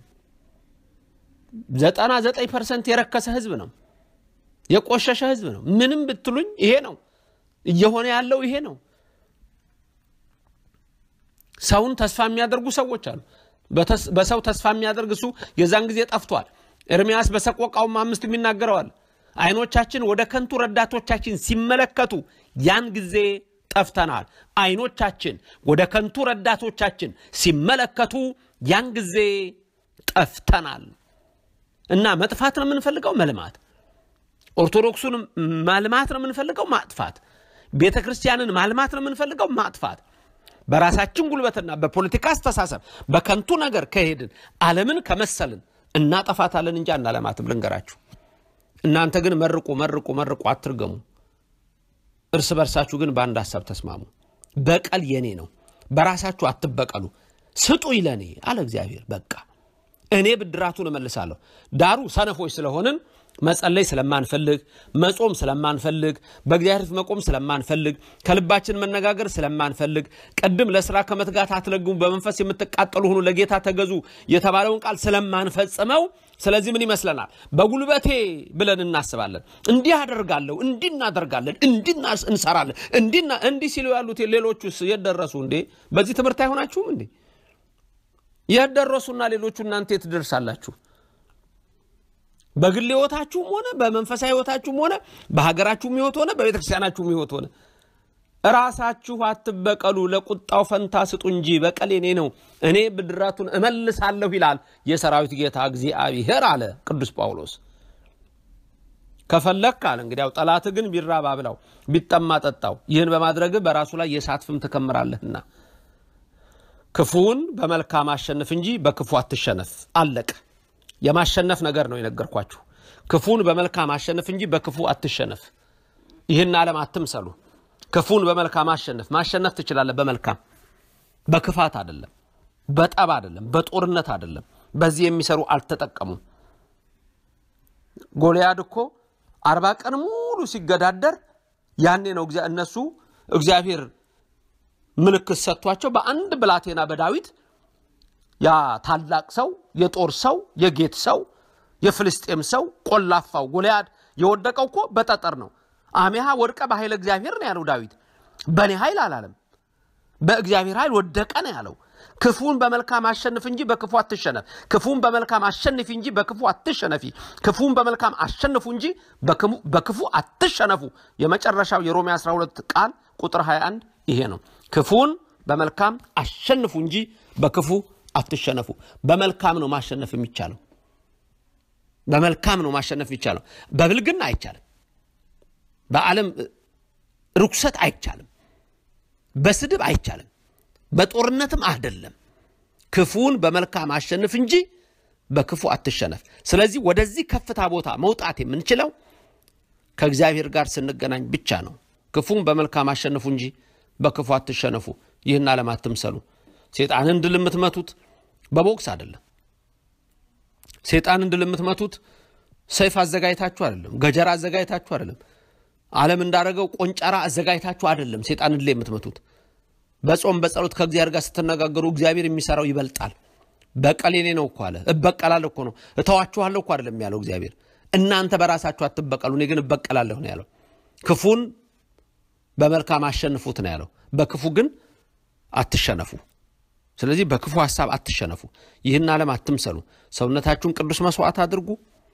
ዘጠና ዘጠኝ ፐርሰንት የረከሰ ህዝብ ነው። የቆሸሸ ህዝብ ነው። ምንም ብትሉኝ ይሄ ነው እየሆነ ያለው ይሄ ነው። ሰውን ተስፋ የሚያደርጉ ሰዎች አሉ። በሰው ተስፋ የሚያደርግ እሱ የዛን ጊዜ ጠፍቷል። ኤርምያስ በሰቆቃውም አምስት የሚናገረዋል። አይኖቻችን ወደ ከንቱ ረዳቶቻችን ሲመለከቱ ያን ጊዜ ጠፍተናል። አይኖቻችን ወደ ከንቱ ረዳቶቻችን ሲመለከቱ ያን ጊዜ ጠፍተናል። እና መጥፋት ነው የምንፈልገው፣ መልማት። ኦርቶዶክሱን ማልማት ነው የምንፈልገው፣ ማጥፋት። ቤተ ክርስቲያንን ማልማት ነው የምንፈልገው፣ ማጥፋት። በራሳችን ጉልበትና በፖለቲካ አስተሳሰብ በከንቱ ነገር ከሄድን ዓለምን ከመሰልን እናጠፋታለን እንጂ አናለማትም። ልንገራችሁ። እናንተ ግን መርቁ፣ መርቁ፣ መርቁ፣ አትርገሙ። እርስ በርሳችሁ ግን በአንድ ሀሳብ ተስማሙ። በቀል የኔ ነው፣ በራሳችሁ አትበቀሉ፣ ስጡ ይለኔ አለ እግዚአብሔር። በቃ እኔ ብድራቱን እመልሳለሁ። ዳሩ ሰነፎች ስለሆንን መጸለይ ስለማንፈልግ፣ መጾም ስለማንፈልግ፣ በእግዚአብሔር ፊት መቆም ስለማንፈልግ፣ ከልባችን መነጋገር ስለማንፈልግ፣ ቅድም ለስራ ከመትጋት አትለግሙ፣ በመንፈስ የምትቃጠሉ ሁኑ፣ ለጌታ ተገዙ የተባለውን ቃል ስለማንፈጽመው፣ ስለዚህ ምን ይመስለናል? በጉልበቴ ብለን እናስባለን። እንዲህ አደርጋለሁ፣ እንዲህ እናደርጋለን፣ እንዲህ እንሰራለን፣ እንዲና እንዲህ ሲሉ ያሉት ሌሎቹስ የት ደረሱ እንዴ? በዚህ ትምህርት አይሆናችሁም እንዴ? የት ደረሱና ሌሎቹ እናንተ የት ትደርሳላችሁ? በግል ህይወታችሁም ሆነ በመንፈሳዊ ህይወታችሁም ሆነ በሀገራችሁም ህይወት ሆነ በቤተ ክርስቲያናችሁም ህይወት ሆነ ራሳችሁ አትበቀሉ፣ ለቁጣው ፈንታ ስጡ እንጂ በቀል የኔ ነው፣ እኔ ብድራቱን እመልሳለሁ ይላል የሰራዊት ጌታ እግዚአብሔር አለ ቅዱስ ጳውሎስ። ከፈለክ አለ እንግዲያው ጠላት ግን ቢራብ አብላው፣ ቢጠማ ጠጣው። ይህን በማድረግ በራሱ ላይ የእሳት ፍም ትከምራለህና ክፉውን በመልካም አሸንፍ እንጂ በክፉ አትሸነፍ። አለቀ። የማሸነፍ ነገር ነው የነገርኳችሁ። ክፉን በመልካም አሸንፍ እንጂ በክፉ አትሸነፍ። ይህን ዓለም አትምሰሉ። ክፉን በመልካም አሸንፍ። ማሸነፍ ትችላለህ በመልካም በክፋት አይደለም፣ በጠብ አይደለም፣ በጦርነት አይደለም። በዚህ የሚሰሩ አልተጠቀሙም። ጎልያድ እኮ አርባ ቀን ሙሉ ሲገዳደር ያኔ ነው እነሱ እግዚአብሔር ምልክት ሰጥቷቸው በአንድ ብላቴና በዳዊት ያ ታላቅ ሰው የጦር ሰው የጌት ሰው የፍልስጤም ሰው ቆላፋው ጎልያድ የወደቀው እኮ በጠጠር ነው። አሜሃ ወድቀ በኃይለ እግዚአብሔር ነው ያለው ዳዊት። በእኔ ኃይል አላለም፣ በእግዚአብሔር ኃይል ወደቀ ነው ያለው። ክፉን በመልካም አሸንፍ እንጂ በክፉ አትሸነፍ። ክፉን በመልካም አሸንፊ እንጂ በክፉ አትሸነፊ። ክፉን በመልካም አሸንፉ እንጂ በክፉ አትሸነፉ። የመጨረሻው የሮሜ 12 ቃል ቁጥር 21 ይሄ ነው። ክፉን በመልካም አሸንፉ እንጂ በክፉ አትሸነፉ። በመልካም ነው ማሸነፍ የሚቻለው። በመልካም ነው ማሸነፍ የሚቻለው። በብልግና አይቻልም። በዓለም ርኩሰት አይቻልም። በስድብ አይቻልም። በጦርነትም አይደለም። ክፉን በመልካም አሸንፍ እንጂ በክፉ አትሸነፍ። ስለዚህ ወደዚህ ከፍታ ቦታ መውጣት የምንችለው ከእግዚአብሔር ጋር ስንገናኝ ብቻ ነው። ክፉን በመልካም አሸንፉ እንጂ በክፉ አትሸነፉ። ይህን ዓለም አትምሰሉ። ሴጣንን ድል የምትመቱት በቦክስ አይደለም። ሴጣንን ድል የምትመቱት ሰይፍ አዘጋጅታችሁ አይደለም። ገጀራ አዘጋጅታችሁ አይደለም። ዓለም እንዳደረገው ቆንጨራ አዘጋጅታችሁ አይደለም። ሴጣንን ድል የምትመቱት በጾም በጸሎት ከእግዚአብሔር ጋር ስትነጋገሩ እግዚአብሔር የሚሰራው ይበልጣል። በቀል የኔ ነው እኮ አለ። እበቀላለሁ እኮ ነው። እተዋችኋለሁ እኮ አይደለም ያለው እግዚአብሔር። እናንተ በራሳችሁ አትበቀሉ፣ እኔ ግን እበቀላለሁ ነው ያለው። ክፉን በመልካም አሸንፉት ነው ያለው። በክፉ ግን አትሸነፉ። ስለዚህ በክፉ ሀሳብ አትሸነፉ። ይህን ዓለም አትምሰሉ። ሰውነታችሁን ቅዱስ መስዋዕት አድርጉ።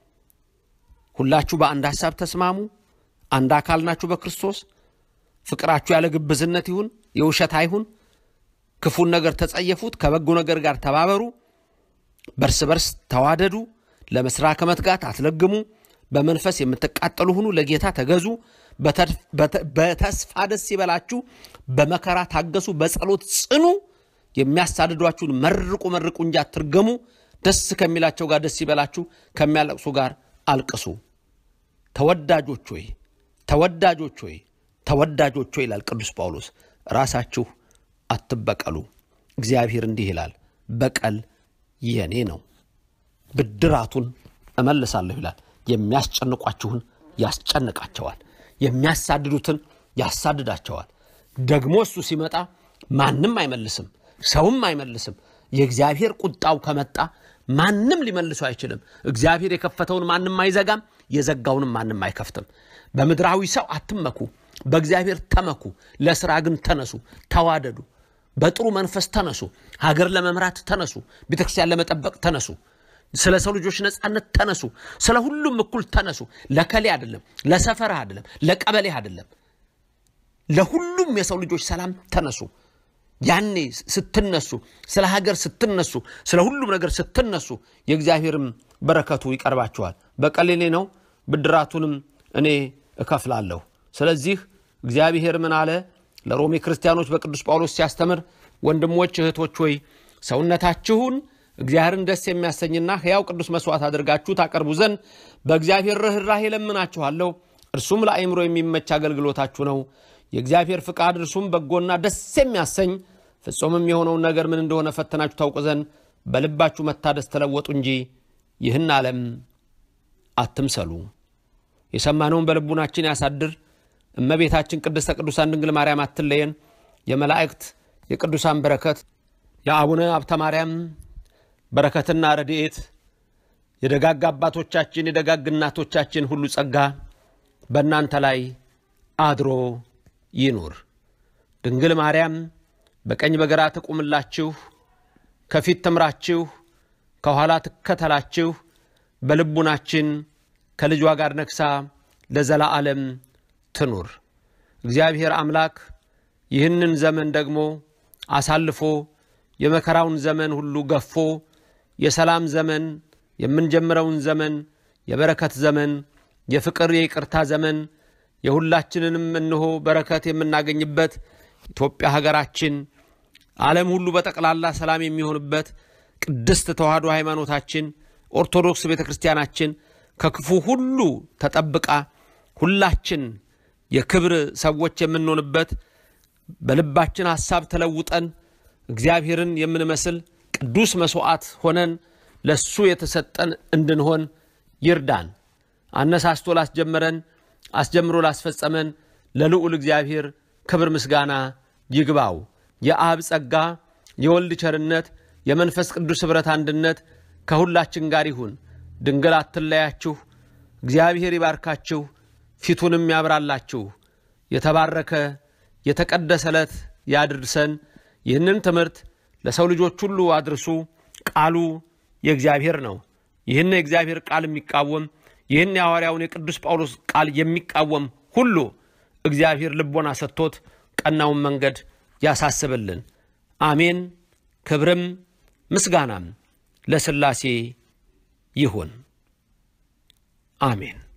ሁላችሁ በአንድ ሀሳብ ተስማሙ። አንድ አካል ናችሁ በክርስቶስ። ፍቅራችሁ ያለ ግብዝነት ይሁን፣ የውሸት አይሁን። ክፉን ነገር ተጸየፉት፣ ከበጎ ነገር ጋር ተባበሩ። በርስ በርስ ተዋደዱ። ለመስራ ከመትጋት አትለግሙ። በመንፈስ የምትቃጠሉ ሁኑ። ለጌታ ተገዙ። በተስፋ ደስ ይበላችሁ። በመከራ ታገሱ። በጸሎት ጽኑ። የሚያሳድዷችሁን መርቁ መርቁ እንጂ አትርገሙ። ደስ ከሚላቸው ጋር ደስ ይበላችሁ፣ ከሚያለቅሱ ጋር አልቅሱ። ተወዳጆች ሆይ ተወዳጆች ሆይ ተወዳጆች ሆይ ይላል ቅዱስ ጳውሎስ፣ ራሳችሁ አትበቀሉ። እግዚአብሔር እንዲህ ይላል፣ በቀል የኔ ነው፣ ብድራቱን እመልሳለሁ ይላል። የሚያስጨንቋችሁን ያስጨንቃቸዋል፣ የሚያሳድዱትን ያሳድዳቸዋል። ደግሞ እሱ ሲመጣ ማንም አይመልስም፣ ሰውም አይመልስም። የእግዚአብሔር ቁጣው ከመጣ ማንም ሊመልሱ አይችልም። እግዚአብሔር የከፈተውን ማንም አይዘጋም፣ የዘጋውንም ማንም አይከፍትም። በምድራዊ ሰው አትመኩ፣ በእግዚአብሔር ተመኩ። ለስራ ግን ተነሱ፣ ተዋደዱ። በጥሩ መንፈስ ተነሱ። ሀገር ለመምራት ተነሱ። ቤተክርስቲያን ለመጠበቅ ተነሱ። ስለ ሰው ልጆች ነፃነት ተነሱ። ስለ ሁሉም እኩል ተነሱ። ለከሌ አይደለም፣ ለሰፈርህ አይደለም፣ ለቀበሌ አይደለም፣ ለሁሉም የሰው ልጆች ሰላም ተነሱ። ያኔ ስትነሱ፣ ስለ ሀገር ስትነሱ፣ ስለ ሁሉም ነገር ስትነሱ የእግዚአብሔርም በረከቱ ይቀርባችኋል። በቀሌሌ ነው፣ ብድራቱንም እኔ እከፍላለሁ። ስለዚህ እግዚአብሔር ምን አለ? ለሮሜ ክርስቲያኖች በቅዱስ ጳውሎስ ሲያስተምር ወንድሞች እህቶች ሆይ ሰውነታችሁን እግዚአብሔርን ደስ የሚያሰኝና ሕያው ቅዱስ መስዋዕት አድርጋችሁ ታቀርቡ ዘንድ በእግዚአብሔር ርኅራኄ ለምናችኋለሁ። እርሱም ለአእምሮ የሚመች አገልግሎታችሁ ነው። የእግዚአብሔር ፍቃድ እርሱም በጎና ደስ የሚያሰኝ ፍጹምም የሆነውን ነገር ምን እንደሆነ ፈተናችሁ ታውቁ ዘንድ በልባችሁ መታደስ ተለወጡ እንጂ ይህን ዓለም አትምሰሉ። የሰማነውን በልቡናችን ያሳድር። እመቤታችን ቅድስተ ቅዱሳን ድንግል ማርያም አትለየን። የመላእክት የቅዱሳን በረከት የአቡነ ሀብተ ማርያም በረከትና ረድኤት የደጋግ አባቶቻችን የደጋግ እናቶቻችን ሁሉ ጸጋ በእናንተ ላይ አድሮ ይኑር። ድንግል ማርያም በቀኝ በግራ ትቁምላችሁ፣ ከፊት ትምራችሁ፣ ከኋላ ትከተላችሁ። በልቡናችን ከልጇ ጋር ነግሳ ለዘላለም ትኑር። እግዚአብሔር አምላክ ይህንን ዘመን ደግሞ አሳልፎ የመከራውን ዘመን ሁሉ ገፎ የሰላም ዘመን የምንጀምረውን ዘመን የበረከት ዘመን የፍቅር የይቅርታ ዘመን የሁላችንንም እንሆ በረከት የምናገኝበት ኢትዮጵያ ሀገራችን ዓለም ሁሉ በጠቅላላ ሰላም የሚሆንበት ቅድስት ተዋሕዶ ሃይማኖታችን ኦርቶዶክስ ቤተ ክርስቲያናችን ከክፉ ሁሉ ተጠብቃ ሁላችን የክብር ሰዎች የምንሆንበት በልባችን ሐሳብ ተለውጠን እግዚአብሔርን የምንመስል ቅዱስ መሥዋዕት ሆነን ለሱ የተሰጠን እንድንሆን ይርዳን። አነሳስቶ ላስጀመረን አስጀምሮ ላስፈጸመን ለልዑል እግዚአብሔር ክብር ምስጋና ይግባው። የአብ ጸጋ፣ የወልድ ቸርነት፣ የመንፈስ ቅዱስ ኅብረት አንድነት ከሁላችን ጋር ይሁን። ድንግል አትለያችሁ። እግዚአብሔር ይባርካችሁ፣ ፊቱንም ያብራላችሁ። የተባረከ የተቀደሰ ዕለት ያድርሰን። ይህንን ትምህርት ለሰው ልጆች ሁሉ አድርሱ። ቃሉ የእግዚአብሔር ነው። ይህን የእግዚአብሔር ቃል የሚቃወም ይህን የሐዋርያውን የቅዱስ ጳውሎስ ቃል የሚቃወም ሁሉ እግዚአብሔር ልቦና ሰጥቶት ቀናውን መንገድ ያሳስብልን። አሜን። ክብርም ምስጋናም ለሥላሴ ይሁን። አሜን።